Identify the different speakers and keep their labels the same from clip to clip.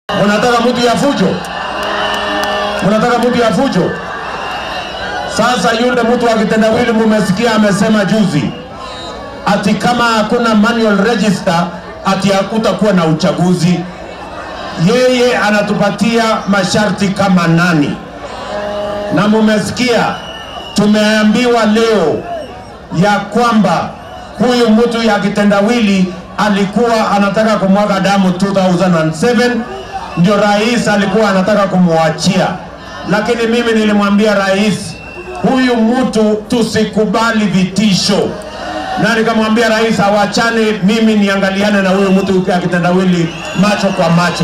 Speaker 1: Munataka mtu ya fujo? Munataka mtu ya fujo? Sasa yule mtu wa kitendawili mumesikia amesema juzi ati kama hakuna manual register ati hakutakuwa na uchaguzi. Yeye anatupatia masharti kama nani? Na mumesikia tumeambiwa leo ya kwamba huyu mtu ya kitendawili alikuwa anataka kumwaga damu 2007 ndio rais alikuwa anataka kumwachia, lakini mimi nilimwambia rais, huyu mtu tusikubali vitisho, na nikamwambia rais awachane, mimi niangaliane na huyu mtu ya kitendawili macho kwa macho.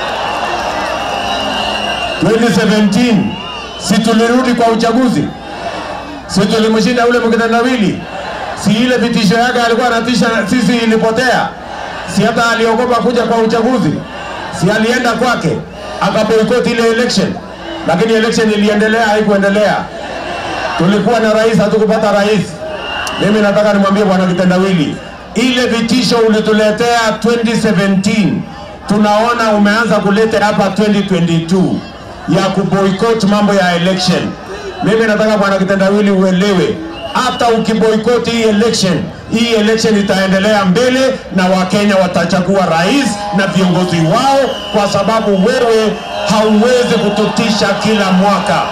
Speaker 1: 2017 si tulirudi kwa uchaguzi, si tulimshinda ule mkitendawili si ile vitisho yake alikuwa anatisha sisi ilipotea, si hata aliogopa kuja kwa uchaguzi, si alienda kwake akaboikoti ile election, lakini election iliendelea, haikuendelea. Tulikuwa na rais, hatukupata rais. Mimi nataka nimwambie bwana kitendawili, ile vitisho ulituletea 2017 tunaona umeanza kuleta hapa 2022 ya kuboikot mambo ya election. Mimi nataka bwana kitendawili uelewe hata ukiboikoti hii election, hii election itaendelea mbele na Wakenya watachagua rais na viongozi wao, kwa sababu wewe hauwezi kututisha kila mwaka.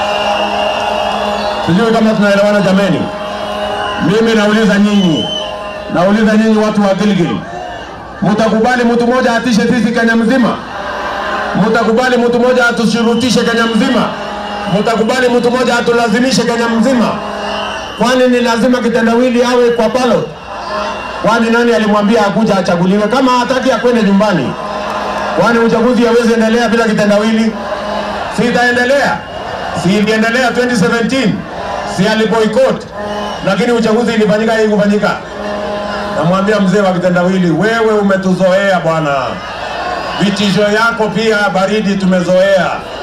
Speaker 1: Sijui kama tunaelewana jameni. Mimi nauliza nyinyi, nauliza nyinyi watu wa Gilgil, mtakubali mtu mmoja atishe sisi Kenya mzima? Mtakubali mtu mmoja atushurutishe Kenya mzima? Mtakubali mtu mmoja atulazimishe Kenya mzima? Kwani ni lazima kitendawili awe kwa ballot? Kwani nani alimwambia akuja achaguliwe? Kama hataki akwende nyumbani. Kwani uchaguzi hawezi endelea bila kitendawili? Si itaendelea? Si iliendelea 2017? Si aliboycott? Lakini uchaguzi ilifanyika hii kufanyika. Namwambia mzee wa kitendawili, wewe umetuzoea bwana, vitisho yako pia baridi tumezoea.